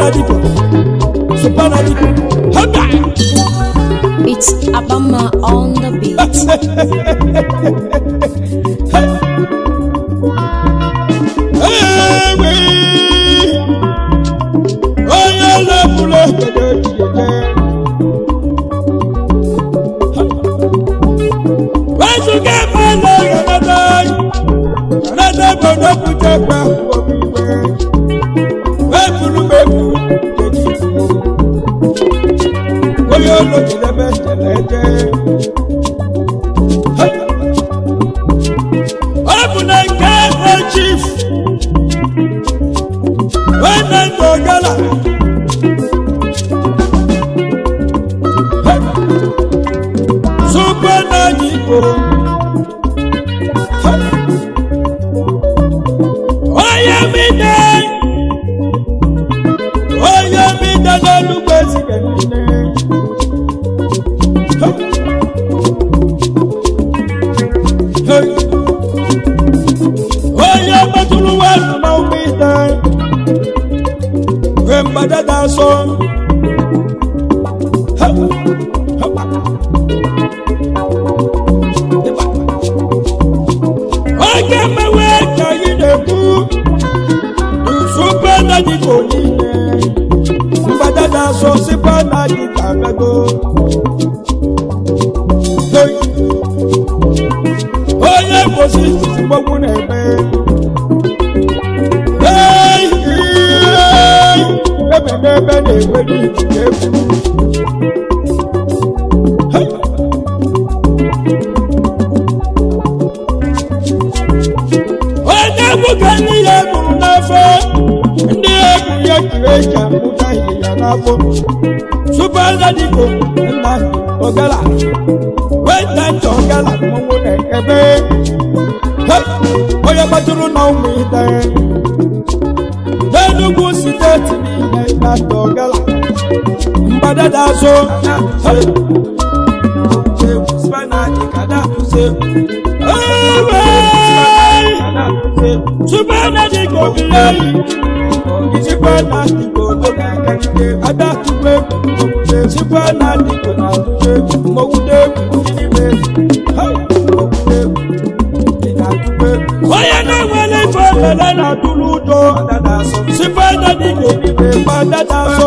Supernadico. Supernadico. Hoga! It's Abama on the beat. Ewe! Onye na-ebulu obodo ejije. Wezuga ebe a na-eghọnata anyị. Eghọnata obodo kwuche ekpe obi iwe. Wepụrụ m ebu kedu iwu. Onye ụlọ jidebe jere eje. Ọ bụ na nke bụ chief. Nwanne nke Ogala. Super Nani Igbo. Onye mide. Onye mide n'olugbo ezike niile. Onye metụrụ nwanụ na ụmụ ite. Wee mgbadada asọ. Oge mmewe ka anyị na-ekwu Super Nadico niile mgbadada asọ Super Nadico abego Hey! onye mposi mgbogbu na-eme Hey! Hey! ebe n'ebe na-enwe n'ikuku egwu Hey! onye egwu ka ndị ya gburu n'afọ ndị egwu ya jiri eji amụta ịnyịnya n'afọ Super Nadico nna Ogala weta ntị Ogala mmọnwụ na-ebe Hey! onye gbatụrụ na ụmụ ite n'Enugu steeti niile na ndị Ogala mgbadada azụ Hey! Ewe! Super Nadico bileyi Super Nadico ló ga kẹ́kẹ́ adákùnwé Super Nadico na àdúgbò mọ̀wúdé kìnìmé mọ̀wúdé ìdádúgbò. Onye na-enwere ife lele na dúró ụjọ Super Nadico n'ime gbadada sọ.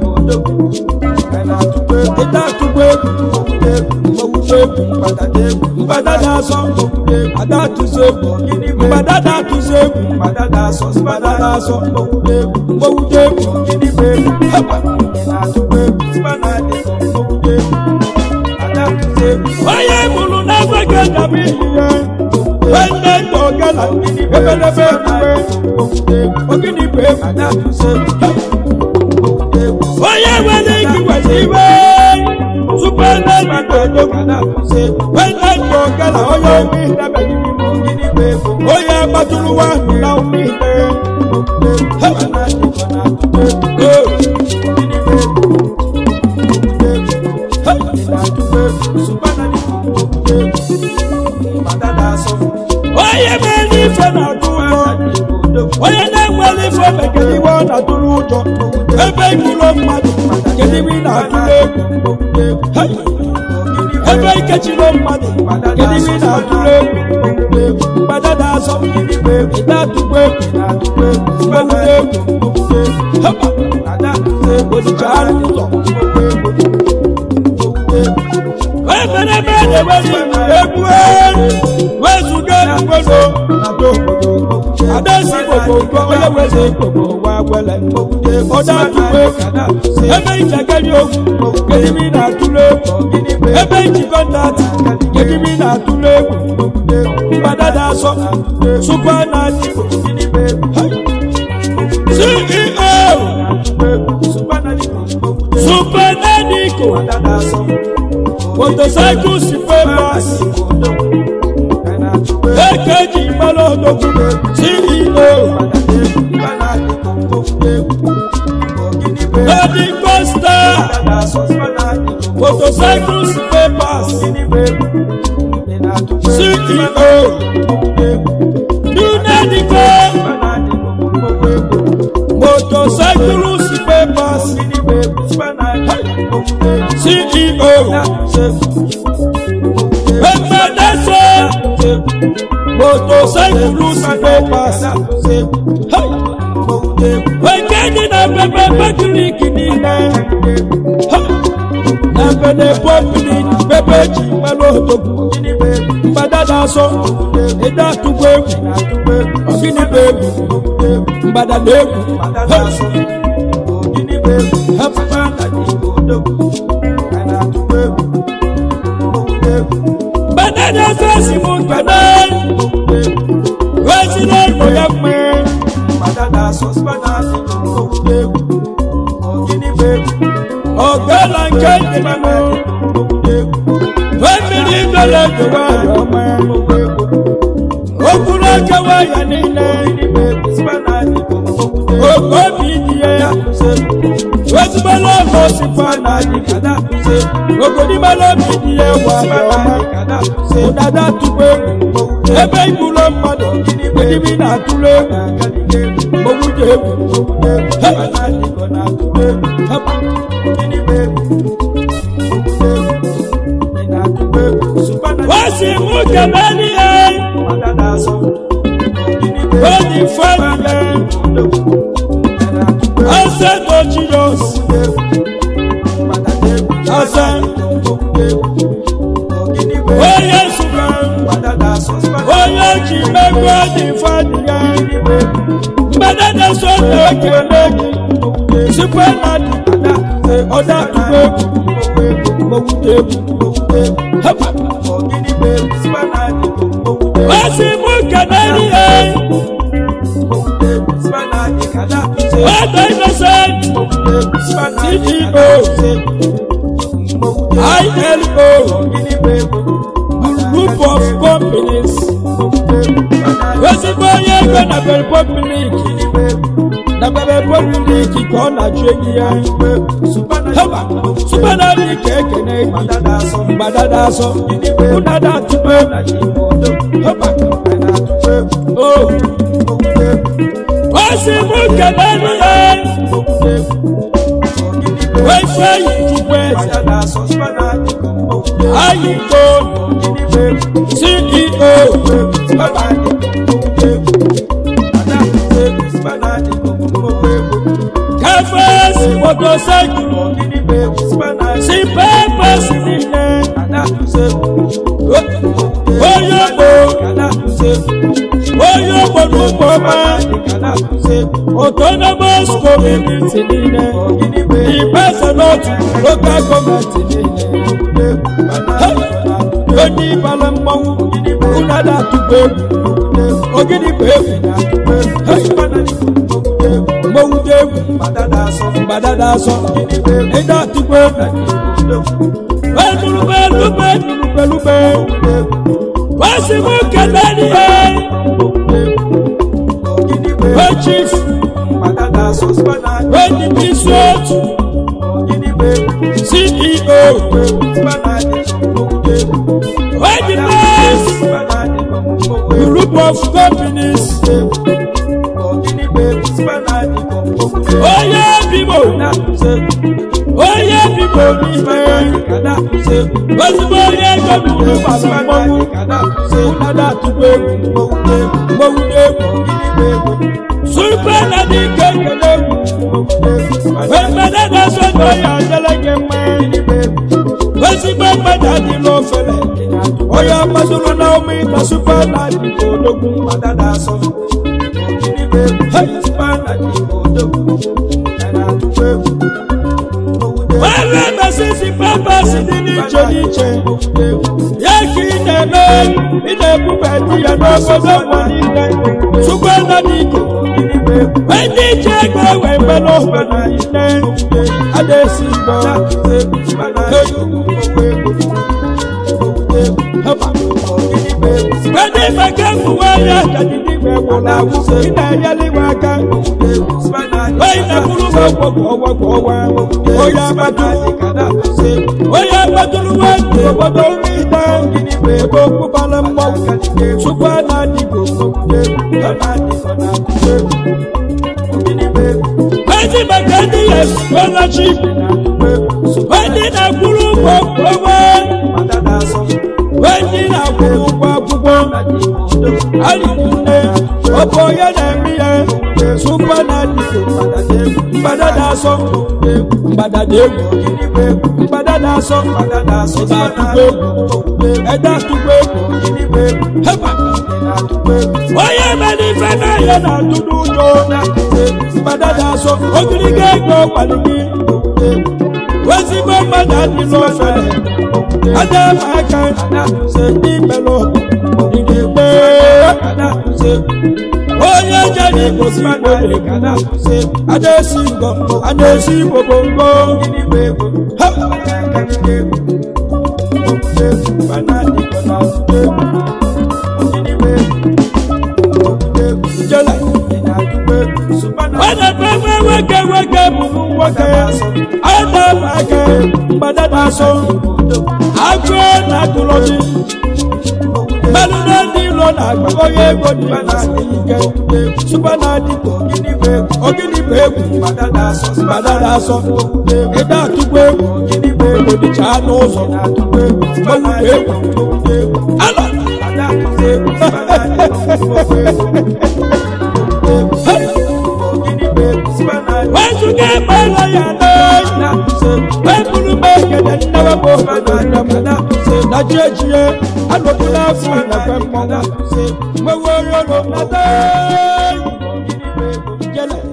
Ìdádúgbò mọ̀wúdé mọ̀wúdé mgbadada sọ adatụzi egwu mgbadada atụzi egwu mgbadada asọ mgbadada asọ mgbogide egwu mgbogide egwu gịnịgbe egwu haba na-atụkwa egwu spanadịkọ mgbogide egwu adatụzi egwu onye mụrụ na-enweghị ndabụ ihe nwanne nna ogala ebelebe emume mgbogide egwu ogịnịgbe egwu adatụzi egwu mgbogide egwu onye nwere ike iweta iwe tupu ebe mmadụ odogwu na-akụzi nwanne nna ogala onye omi ndabere n'ime ogịnịgbe egwu onye gbatụrụ nwa na ụmụ ihe haba na-adịkọ na-atụkwa egwu onye mere ife na-atụ ụjọ onye na-enwere ife mekere iwe ọ na-atụrụ ụjọ ebe ikiro mmadụ kedu ibe ị na-atụrụ egwu Hey! ebe ikechiro mmadụ kedu ibe ị na-atụrụ egwu mgbadada asọ ị na-atụkwa egwu mgbagide egwu haba odicha anụ ụzọ emere ebe na-enwere egwu wezuga egwugo adasi gbogbo onye weze gbogbo wa gwele ọdọ atụkwa egwu ebe ichekeri okwu kedimi na-atụrụ egwu ebe ijikọ ntati kedimi na-atụrụ egwu mgbadada asọ supa na adịgbo ceo supanadico motorcycles papers èkejì ìmọ̀lódógún ceo lady costa motorcycles papers ceo nunadico motor motorcycles papers ceo egbedese motorcycles papers wekedi na pepe pekiriki niile na bene popili pepe ji mmanụ otogbu mgbada na-asọ ịda atụgbu egwu ọgịnị bụ egwu mgbada na egwu mgbada na-asọ esi m nkene weziri ego ya mma ọgala nke dị mmanụ mmiri dọla ekewa ya ọma okpuru ekewa ya niile obi dị ya wezigbala ọgọ sikwa na adịgada ogodimala obi dị ya wa ya ọma ụdada tụkwa egwu ebe igburu mmadụ edibi na-atụrụ egwu ogwuje egwu wasi mú kẹmẹ ní ẹ lórí fẹlẹ ẹsẹ tó jiyọs ẹsẹ oyè ṣùgbọn oyè jì mẹgbẹ ní fẹlẹ mbẹdẹdẹ sọdọ kẹlẹ sípẹ nàdì ọdọ àdúgbò mọwúdẹ hẹpà wasi mú kẹmẹ ní ẹ ọdọ innocent ceo ilo group of companies ezigbo onye ego na republic na republic ka ọ na-achụ ego ya heba supanadi ka ekene gị mgbada na-asọ ụdada atụpe heba o osi mụ kene n'ihe wefe yi chukwu eze ayiko ceo kefes motocycle si pepes niile onye gbo onye ogbo n'ugbo ọma autonomous community niile ibesanotu local gọọmenti niile onye ịbala mmanwụ ụnada atụgbu egwu ogidi bụ egwu mmọnwụde egwu mgbada na-asọ ịda atụgbu egwu elube elube elube wasi mụ kele n'ihe chief onye isi otu ceo onye best group of companies onye bibo onye bibo n'ime ozugbo onye ego buru gbara mmọnwụ ụnada atụgbu egwu mmọnwụ egwu super na dị ike ekele egwu emede na-eso na onye adịla gị mma ezigbo mmadụ adị n'ofere onye gbazuru na ụmụ ịta super na dị odogwu were mesisi papas dị n'iche n'iche ya ka ị na-eme ị na-ebube di ya n'obodo ụwa niile chukwu na n'ike ndị iche ego wee mgbe n'obodo niile a na-esi mbọ ndị maka mgbuwe ya jadidi igbe gwụrụ agwụ ị na-enyere iwe aka onye na-ekwuru m ọgwụ ọgwụ ọgwụ onye agbaduru onye agbaduru nwanne obodo niile ebe okpụbara mmọnwụ chukwu a na-adịgo kezi maka ndị ya scholarship ndị na-akwụrụ ụgwọ onwe ndị na-akwụrụ ụgwọ akwụkwọ alịnne ọbụ onye na-eme ya supa na dịko mgbada na-asọ mgbada na egwu mgbada na-asọ ịda atụkwa egwu ịda atụkwa egwu heba onye mere ife n'ahịa na-atụ n'ụjọ mgbada na-asọ ogiriga ego kwali gị ezigbo mmadụ adị n'ofere ada m aka ndị melụ igbe onye jere igbo si igbo adesi ngọ adesi igbo bongo jela Wada pewe wege wege bụrụ nwoke ada m aka mgbada na-asọ agụ na-atụrụ gị mmadụ na ndị ilo na-agba onye ego dị na ike supa na adịgo ogidi bụ egwu mgbada na-asọ ịda atụkwa egwu egwu dịcha n'ụzọ mmanwụ egwu alọ wezuga ekpere ya n'oyi wepụrụ m ekele nnewe bụ obodo nne m na ji ejie anọbụla afọ na kwe mmọnwụ nwewe onye ụlọ nata jele